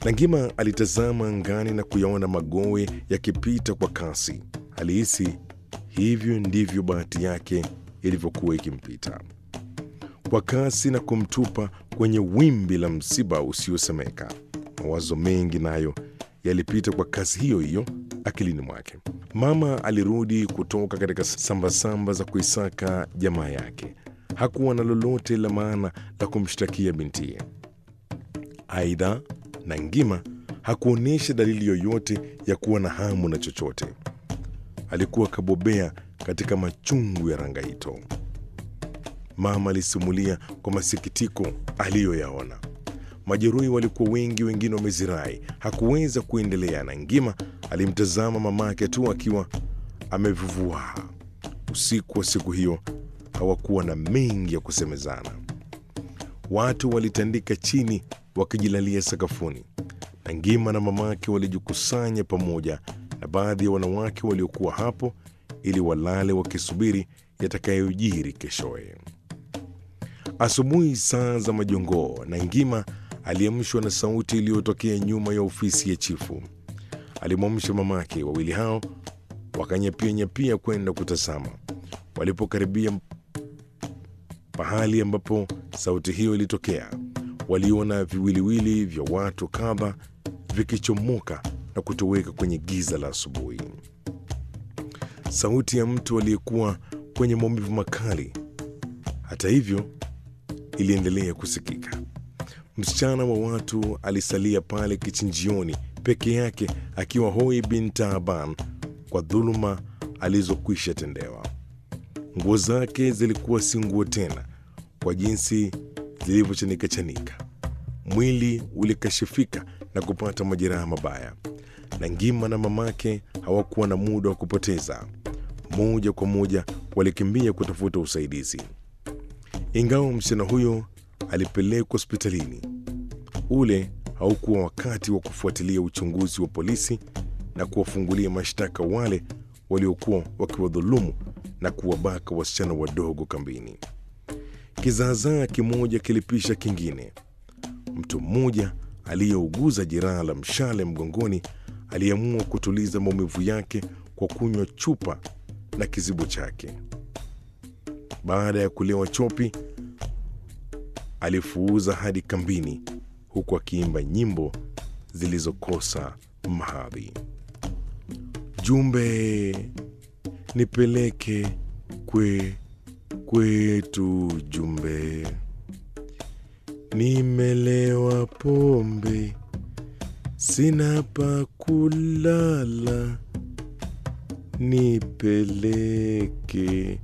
Nangima alitazama angani na kuyaona magowe yakipita kwa kasi. Alihisi hivyo ndivyo bahati yake ilivyokuwa ikimpita kwa kasi na kumtupa kwenye wimbi la msiba usiosemeka. Mawazo mengi nayo yalipita kwa kasi hiyo hiyo akilini mwake. Mama alirudi kutoka katika sambasamba za kuisaka jamaa yake. Hakuwa na lolote la maana la kumshtakia bintiye. Aidha, Nangima hakuonyesha dalili yoyote ya kuwa na hamu na chochote. Alikuwa kabobea katika machungu ya Rangaito. Mama alisimulia kwa masikitiko aliyoyaona. Majeruhi walikuwa wengi, wengine wamezirai. Hakuweza kuendelea. Nangima alimtazama mamake tu akiwa amevuvua. Usiku wa siku hiyo hawakuwa na mengi ya kusemezana. Watu walitandika chini wakijilalia sakafuni. Nangima na mamake walijikusanya pamoja na baadhi ya wanawake waliokuwa hapo ili walale wakisubiri yatakayojiri keshoye. Asubuhi saa za majongoo, Nangima aliamshwa na sauti iliyotokea nyuma ya ofisi ya chifu. Alimwamsha mamake. Wawili hao wakanyapia nyapia kwenda kutazama. Walipokaribia pahali ambapo sauti hiyo ilitokea, waliona viwiliwili vya watu kadha vikichomoka na kutoweka kwenye giza la asubuhi. Sauti ya mtu aliyekuwa kwenye maumivu makali, hata hivyo, iliendelea kusikika. Msichana wa watu alisalia pale kichinjioni peke yake, akiwa hoi bin Taaban kwa dhuluma alizokwisha tendewa. Nguo zake zilikuwa si nguo tena kwa jinsi zilivyochanika chanika. Mwili ulikashifika na kupata majeraha mabaya. Nangima na mamake hawakuwa na muda wa kupoteza. Moja kwa moja walikimbia kutafuta usaidizi. Ingawa msichana huyo alipelekwa hospitalini, ule haukuwa wakati wa kufuatilia uchunguzi wa polisi na kuwafungulia mashtaka wale waliokuwa wakiwadhulumu na kuwabaka wasichana wadogo kambini. Kizaazaa kimoja kilipisha kingine. Mtu mmoja aliyeuguza jeraha la mshale mgongoni aliamua kutuliza maumivu yake kwa kunywa chupa na kizibo chake. Baada ya kulewa chopi, alifuuza hadi kambini, huku akiimba nyimbo zilizokosa mahadhi. Jumbe nipeleke kwe kwetu, jumbe nimelewa pombe, sina pa kulala, nipeleke